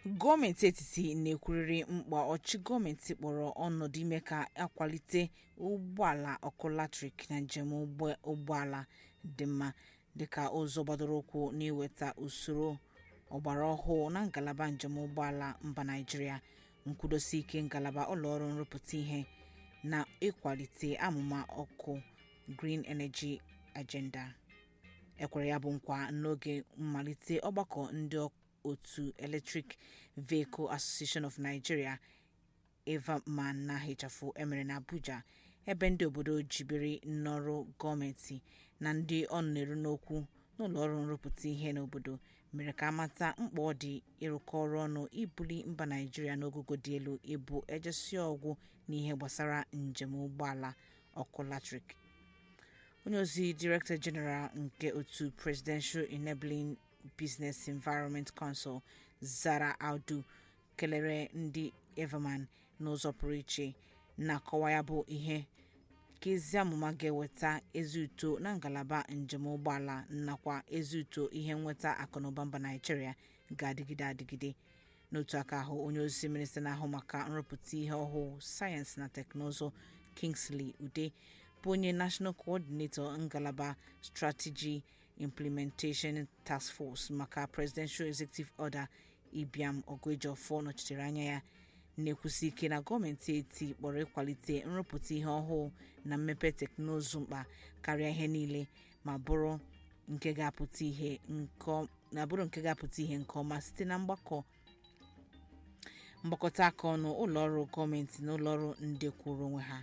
gọọmenti etiti na-ekwurịrị mkpa ọchịchị gọọmenti kpọrọ ọnọdụ ime ka akwalite ụgbọala ọkụ latrik na njem ụgbọala dị mma dịka ụzọ gbadoro ụkwụ n'iweta usoro ọgbaraọhụụ na ngalaba njem ụgbọala mba naịjirịa nkwụdosike ngalaba ụlọọrụ nrụpụta ihe na ịkwalite amụma ọkụ green energy agenda ekwere ya bụ nkwa n'oge mmalite ọgbakọ ndị otu electric vehicle association of nigeria evaman na hịchafụ emere n'abuja ebe ndị obodo jibere n'ọrụ gọọmenti na ndị ọ na-eru n'okwu n'ụlọọrụ nrụpụta ihe n'obodo mere ka amata mkpa ọ dị ịrụkọ ọrụ ọnụ ibuli mba naijiria n'ogogo dị elu ịbụ ejesi ọgwụ n'ihe gbasara njem ụgbọala ọkụ latrik onye ozi director general nke otu presidential enabling business environment council zara audu kelere ndị everman n'ụzọ pụrụ iche na-akọwa ya bụ ihe ka ezi amụma ga-eweta ezi uto na ngalaba njem ụgbọala nakwa ezi uto ihe nweta akụnụba mba naijiria ga-adịgide adịgide n'otu aka ahụ onye ozi minista na-ahụ maka nrụpụta ihe ọhụụ sayensị na teknụzụ kingsley ude bụ onye national coordinator ngalaba strategy implementation task force maka presidential executive order ibiam ogwejofor nọchitere anya ya na-ekwusi ike na gọọmenti eti kpọrọ ịkwalite nrụpụta ihe ọhụụ na mmepe teknụzụ mkpa karịa ihe niile ma bụrụ nke ga-apụta ihe nke ọma site na mgbakọ mgbakọta aka ọnụ ụlọọrụ gọọmenti na ụlọọrụ ndị kwụrụ onwe ha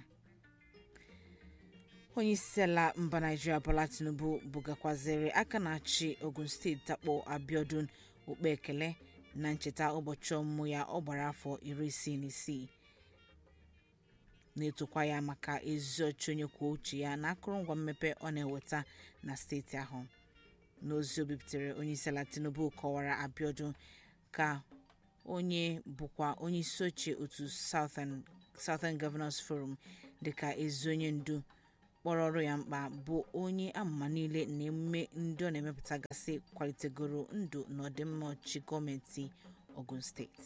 onyeisiala mba naijiria bola tinubu bugakwaziri aka na-achị ogun steeti takpo abiodun okpe ekele na ncheta ụbọchị ọmụmụ ya ọ gbara afọ iri isii na isii na-etokwa ya maka ezi ọchị onye kwuo uche ya na akụrụngwa mmepe ọ na-eweta na steeti ahụ n'ozi o bipụtara onyeisiala tinubu kọwara abiodun ka onye bụkwa onye isi oche otu southern southern governors forum dịka ezi onye ndu kpọrọ ọrụ ya mkpa bụ onye amụma niile na emume ndị ọ na-emepụta gasị kwalitegoro ndụ na ọdịmma ọchịchị gọọmenti ogun steeti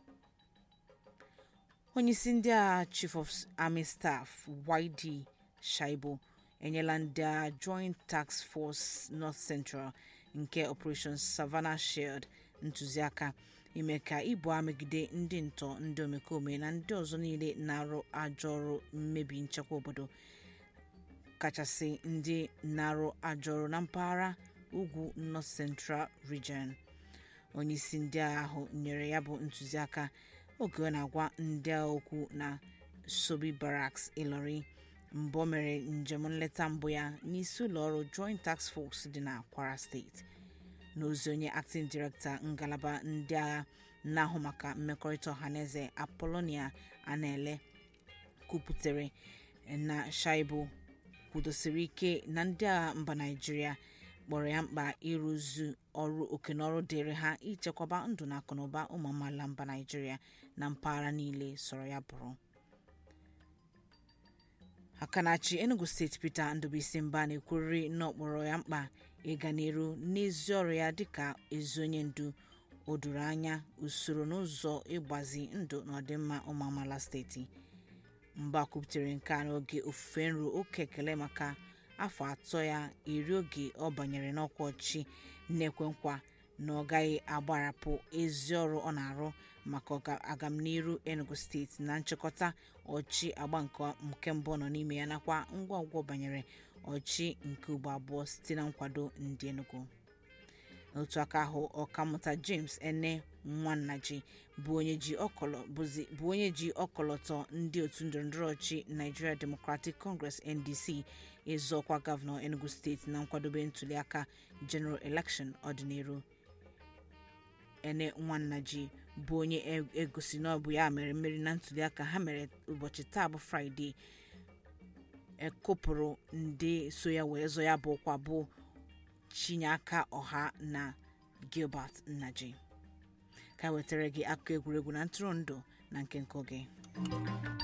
onyeisi ndị agha chief of army staff yd shaibu enyela ndị agha joint task force north central nke operation savannah shield ntụziaka ime ka ibu agha megide ndị ntọ ndị omekome na ndị ọzọ niile na-arụ ajọ ọrụ mmebi nchekwa obodo kachasị ndị na-arụ ajọ ọrụ na mpaghara ugwu north central region onyeisi ndị agha ahụ nyere ya bụ ntụziaka oge ọ na-agwa ndị agha okwu na sobi barracks ilori mbụ o mere njem nleta mbụ ya n'isi ụlọọrụ joint task force dị na kwara steeti n'ozi onye acting director ngalaba ndị agha na-ahụ maka mmekọrịta ọhaneze apolonia anele kwupụtara na shaibu kwudosiri ike na ndị agha mba naijiria kpọrọ ya mkpa ịrụzu ọrụ okenọrụ dịrị ha ichekwaba ndụ na akụnụba ụmụ amaala mba naijiria na mpaghara niile sọrọ ya bụrụ akanachi enugu steeti peter ndubuisi mba na-ekwurịrị n'ọkpọrọ ya mkpa ịga n'iru n'ezi ọrụ ya dịka ezi onye ndu o doro anya usoro n'ụzọ ịgbazi ndụ na ọdịmma ụmụ amaala steeti mba kwuputere nke a n'oge ofufe nru oke ekele maka afọ atọ ya iri oge ọ banyere n'ọkwa ọchịchị na-ekwe nkwa na ọ gaghị agbarapụ ezi ọrụ ọ na-arụ maka agamniru enugu steeti na nchịkọta ọchị agba nke mbụ nọ n'ime ya nakwa ngwa ngwa banyere ọchị nke ugbo abụọ site na nkwado ndị enugu n'otu aka ahụ ọkammụta james ene nwannaji bụ onye ji ọkọlọtọ ndị otu ndọrọndọrọ ọchị nigeria democratic congress ndc ịzọ ọkwa gọvanọ enugu steeti na nkwadobe ntuliaka general election ọdịnihu ene nwannaji bụ onye egosi na ọ bụ ya mere mmeri na ntuliaka ha mere ụbọchị taa bụ fraịde ekopụrụ ndị so ya wee zọ ya bụ ọkwa bụ chinyeaka ọha na gilbert nnaji ka wetara gị akụkọ egwuregwu na ntụrụndụ na nke nke oge